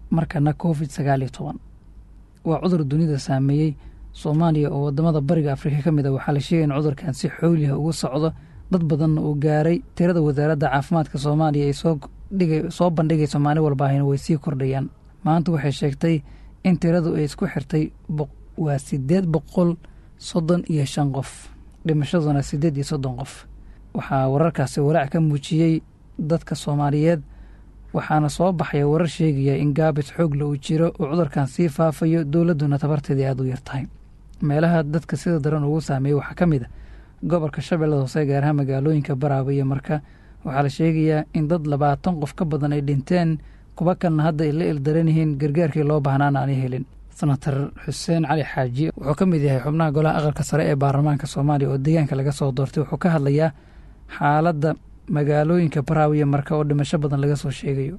markana covid sagaal iyo toban waa cudur dunida saameeyey soomaaliya oo wadamada bariga afrika ka mid a waxaa la sheegay in cudurkan si xooliha ugu socdo dad badanna uu gaaray tirada wasaaradda caafimaadka soomaaliya ay soo bandhigayso maalin walbaahina way sii kordhayaan maanta waxay sheegtay in tiradu ay isku xirtay waa sideed boqol soddon iyo shan qof dhimashaduna siddeed iyo soddon qof waxaa wararkaasi walaac ka muujiyey dadka soomaaliyeed waxaana soo baxaya warar sheegaya in gaabis xoogla uu jiro oo cudurkan sii faafayo dowladduna tabarteedii aada u yar tahay meelaha dadka sida daran ugu saameeyey waxaa ka mid a gobolka shabeellada hoose gaar ahaan magaalooyinka baraaba iyo marka waxaa la sheegayaa in dad labaatan qof ka badan ay dhinteen kuwa kalna hadda ay la ildaran yihiin gargaarkii loo baahnaana aanay helin senatar xuseen cali xaaji wuxuu ka mid yahay xubnaha golaha aqalka sare ee baarlamaanka soomaaliya oo deegaanka laga soo doortay wuxuu ka hadlayaa xaaladda magaalooyinka baraawiya marka oo dhimasho badan laga soo sheegayo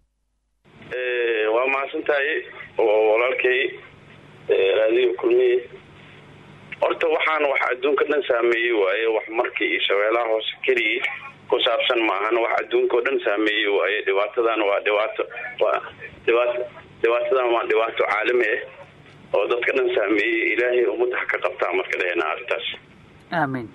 waa mahadsan tahay walaalkay raadiyo kulmiye horta waxaan wax adduunka dhan saameeyey waaye wax markii iyo shabeelaha hoose keligii ku saabsan maahan wax adduunka oo dhan saameeyey waaye dhibaatadan waa dhibaato waa dhibaato dhibaatadan waa dhibaato caalami ah oo dadka dhan saameeyey ilaahay ummadda ha ka qabtaa marka dhahena arrintaas aamiin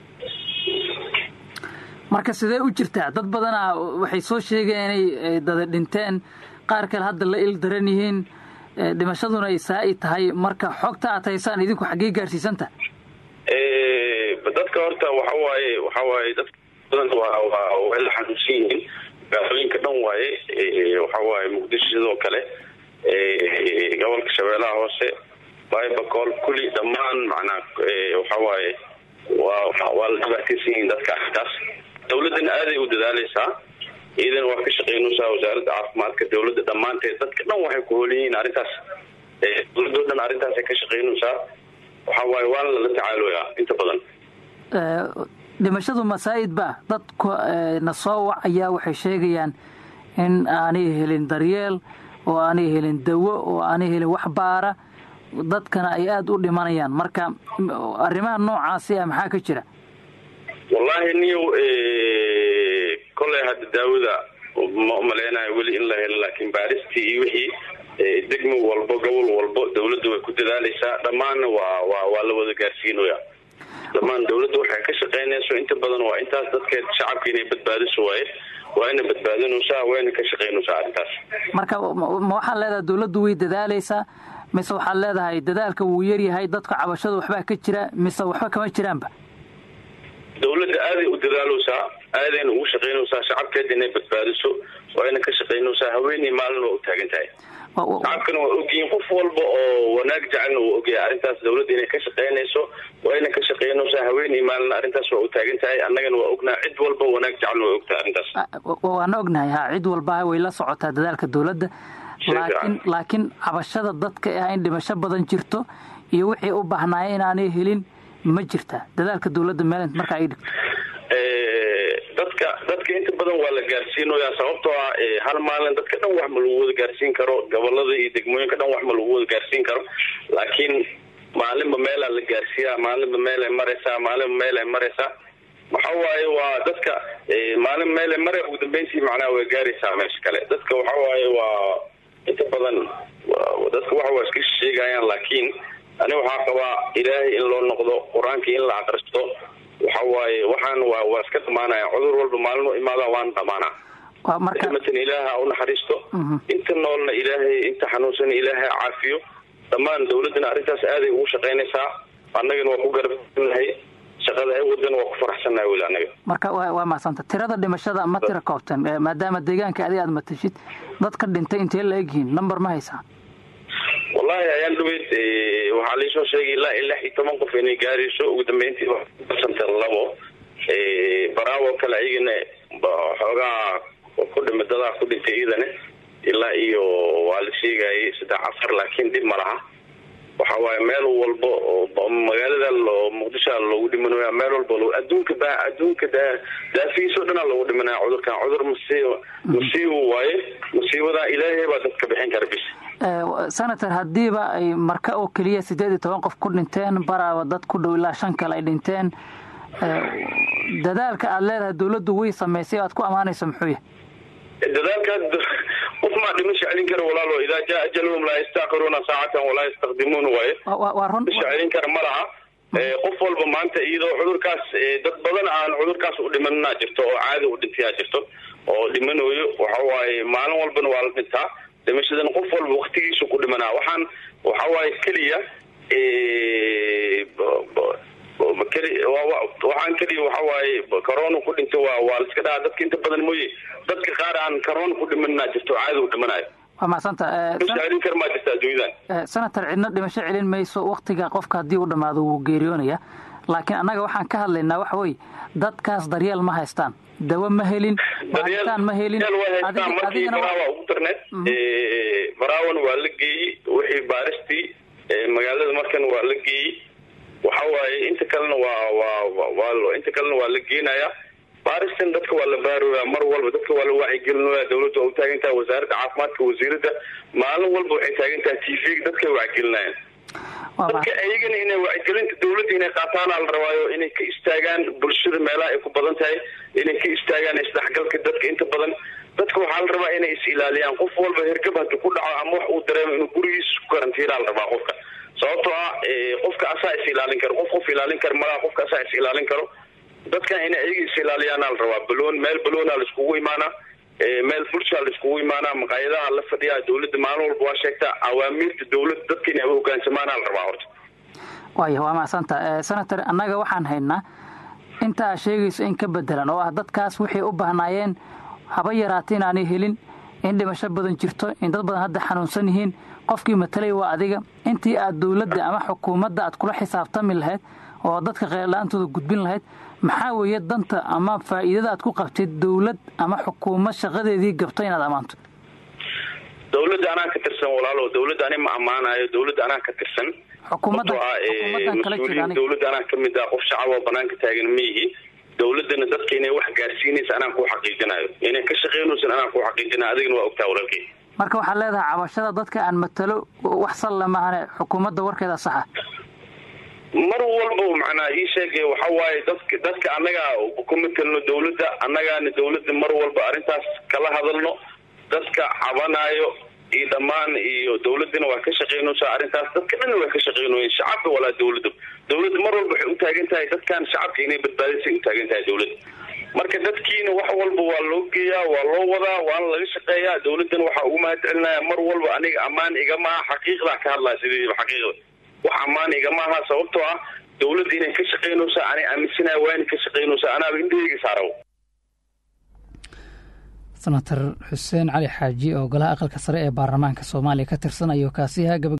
marka sidee u jirtaa dad badanaa waxay soo sheegeen inay dada dhinteen qaar kale hadda la il daran yihiin dhimashaduna ay saa-i tahay marka xogta aad haysaan idinku xaggee gaarsiisanta dadka horta waxa waaye waxa waaye dadka badan waa waa way la xanuunsan yihiin magaalooyinka dhan waaye waxa waaye muqdisho sidoo kale gobolka shabeellaha hoose baybacool kulli dhammaan macnaa waxa waaye waa waa la dhibaataysan yihiin dadka arrintaas dawladdana aaday u dadaaleysaa iyadana waa ka shaqeynaysaa wasaaradda caafimaadka dawladda dhammaanteed dadka dhan waxay ku hool yihiin arrintaas dawladoo dhan arrintaasay ka shaqeynaysaa waxa waaye waana lala tacaaloyaa inta badan dhimashadu masaa'id ba dadku na soo wacaya waxay sheegayaan in aanay helin daryeel oo aanay helin dawo oo aanay helin wax baara dadkana ay aada u dhimanayaan marka arrimaha noocaasi ah maxaa ka jira wallaahi niyow kolley hadda daawada ma umaleynayo weli in la helo laakiin baaristii iyo wixii degmo walbo gobol walbo dawladda way ku dadaaleysaa dhammaanna waa waa waa la wada gaarsiinaya dhammaan dawladda waxay ka shaqeynayso inta badan waa intaas dadkeed shacabka inay badbaadiso waaye waa ina badbaadinaysaa wayna ka shaqeynaysaa arrintaas marka ma waxaad leedahay dawladdu way dadaaleysaa mise waxaad leedahay dadaalka wuu yaryahay dadka cabashada waxbaa ka jira mise waxba kama jiraanba dawladda aaday u dadaaleysaa aadayna ugu shaqeynaysaa shacabkeeda inay badbaadiso waayna ka shaqeynaysaa haweeney maalin waa u taagan tahay shacabkana waa ogyihiin qof walba oo wanaag jecelna wuu ogyahay arrintaas dawladda inay ka shaqeynayso waayna ka shaqeynaysaa haweeney maalin arrintaas waa u taagan tahay annagana waa ognaha cid walba wanaag jecelna waa ogtahay arrintaas waana ognahay ha cid walba way la socotaa dadaalka dawladda laakiin laakiin cabashada dadka ah in dhimasho badan jirto iyo wixii u baahnaaya inaanay helin ma jirta dadaalka dawladda meel marka ay dhigto dadka dadka inta badan waa la gaarsiinoyaa sababtoo ah hal maalin dadka dhan wax ma lagu wada gaarsiin karo gobolada iyo degmooyinka dhan wax ma lagu wada gaarsiin karo laakiin maalinba meelaa la gaarsiiyaa maalinba meelay maraysaa maalinba meelay maraysaa waxa waaye waa dadka maalin meelay mare ugu dambeyntii macnaha way gaaraysaa meesha kale dadka waxa waaye waa inta badan dadka waxa waa iska sheegayaan laakiin ani waxaa qabaa ilaahay in loo noqdo qur-aankii in la aqristo waxa waaye waxaan waa waa iska dhamaanaya cudur walba maalin u imaadaan waana dhamaanaa matan ilaaha u naxariisto inta noolna ilaahay inta xanuunsan ilaahay caafiyo dhammaan dawladdana arrintaas aaday ugu shaqaynaysaa annagana waa ku garabnahay shaqada ay wadan waa ku faraxsannahay weli annaga marka waa mahadsanta tirada dhimashada ma tira koobtan maadaama deegaanka adi aad matashid dadka dhintay intee la egyihiin number ma haysaa wallahi ayaan dhaweyd waxaa laisoo sheegay ilaa iyo lix iyo toban qof inay gaarayso ugu dambeyntii santa labo baraawo kale ayagana xoogaa ku dhima dadaa ku dhintay iyadana ilaa iyo waa la sheegayay saddex afar laakiin dhib ma laha waxa waaye meel walba oo magaalada muqdishoa loogu dhimanaya meel walba adduunka ba adduunka daafihiisao dhanaa loogu dhimanaya cudurkan cudur masiib masiibo waaye musiibadaa ilaahay baa dadka bixin kara bis senator haddiiba ay marka oo keliya siddeed iyo toban qof ku dhinteen baraaba dad ku dhow ilaa shan kale ay dhinteen dadaalka aad leedahay dawladdu way samaysay o aad ku ammaanayso muxuu yahay dadaalka qof maa dhimasha celin kara walaalo idaa jaa ajaluhum laa yastaakiruuna saacatan walaa yastaqdimuun waaye dhimasha celin kara ma laha qof walba maanta iyadoo cudurkaas dad badan aan cudurkaas u dhimanaa jirto oo caadi u dhintayaa jirto oo dhimanayo waxa waaye maalin walbana waa la dhintaa dhimashadan qof walba waktigiisu ku dhimanaa waxaan waxa waaye keliya waxaan keliya waxa waaye corona ku dhintay waa waa laiska dhahaa dadka inta badan mooye dadka qaar aan corona ku dhimanaa jirto caadi u dhimanayo waa macsanta celin kar maa jirta adduunyadan senator cidna dhimasho celin mayso waktiga qofka haddii u dhammaado wuu geeriyoonaya laakiin annaga waxaan ka hadlaynaa waxa weye dadkaas daryeel ma haystaan dawo ma helin baaritaan ma helin markii baraawa ugu darneed baraawan waa la geeyey wixii baaristii magaalada markan waa la geeyey waxa waaye inta kalena waa waa inta kalena waa la geenaya baaristan dadka waa la baarooya mar walba dadka waa la wacyigelinaya dawladda waa u taagan tahay wasaaradda caafimaadka wasiiradda maalin walba waxay taagan tahay t v dadkay wacyigelinayaan dadka ayagana inay wacyigelinta dawladda inay qaataana la rabaayo inay ka istaagaan bulshada meelaha ay ku badan tahay inay ka istaagaan isdhexgalka dadka inta badan dadka waxaa la rabaa inay is ilaaliyaan qof walba hergab hadii ku dhaco ama wax uu dareemo inuu gurigiisa ku karantiinaa la rabaa qofka sababtoo ah qofka asaa is ilaalin karo qof qof ilaalin karo malaha qofka asaa is ilaalin karo dadkan inay ayaga is ilaaliyaana la rabaa baloon meel baloona la iskugu imaanaa meel bulshaa la iskugu imaanaa maqaayadaha la fadhiyaa dawladda maalin walba waa sheegtaa awaamiirta dawladda dadka inay hogaansamaana la rabaa horta waaya waa macsanta senator annaga waxaan haynaa inta aad sheegayso in ka bedelan oo ah dadkaas waxay u bahnaayeen haba yaraata inaanay helin in dhimasho badan jirto in dad badan hadda xanuunsan yihiin qofkii matalay waa adiga intii aad dawladda ama xukuumadda aad kula xisaabtami lahayd oo dadka qeyrla-aantooda gudbin lahayd maxaa weeye danta ama faa'iidada aad ku qabtid dawlad ama xukuumad shaqadeedii gabto inaad ammaanto dawladda anaa ka tirsan walaalo dawladda ani ma ammaanayo dawladda anaa ka tirsan mas-uuliyiin dawladda anaa kamid ah qof shacab oo banaanka taagan ma yihi dawladana dadka inay wax gaarsiinaysa anaa ku xaqiijinayo inay ka shaqeynaysan anaa ku xaqiijinayo adigana waa ogtaa walaalkey marka waxaad leedahay cabashada dadka aan matalo wax salla maahane xukuumadda warkeeda saxa mar walba macnaa ii sheegay waxa waaye dadka dadka annaga ku matelno dawladda annagaana dawladda mar walba arrintaas kala hadalno dadka cabanaayo iyo dhammaan iyo dawladdana waa ka shaqeynaysaa arrintaas dadka dhanna waa ka shaqeynoyen shacabka walaa dawladda dawladda mar walba waxay u taagan tahay dadkan shacabka inay badbaadisay u taagan tahay dawladda marka dadkiina wax walba waa loo geeyaa waa loo wadaa waana laga shaqeeyaa dawladdana waxaa ugu mahad celinaya mar walba aniga ammaan igama aha xaqiiqdaa ka hadlaya sideediiba xaqiiqda wax ammaan igama aha sababtoo ah dawladda inay ka shaqeynaysaa anay aaminsanaya waa inay ka shaqeynaysaa anaaba indhaheyga saaraw senator xuseen cali xaaji oo golaha aqalka sare ee baarlamaanka soomaaliya ka tirsan ayuu kaasi ahaa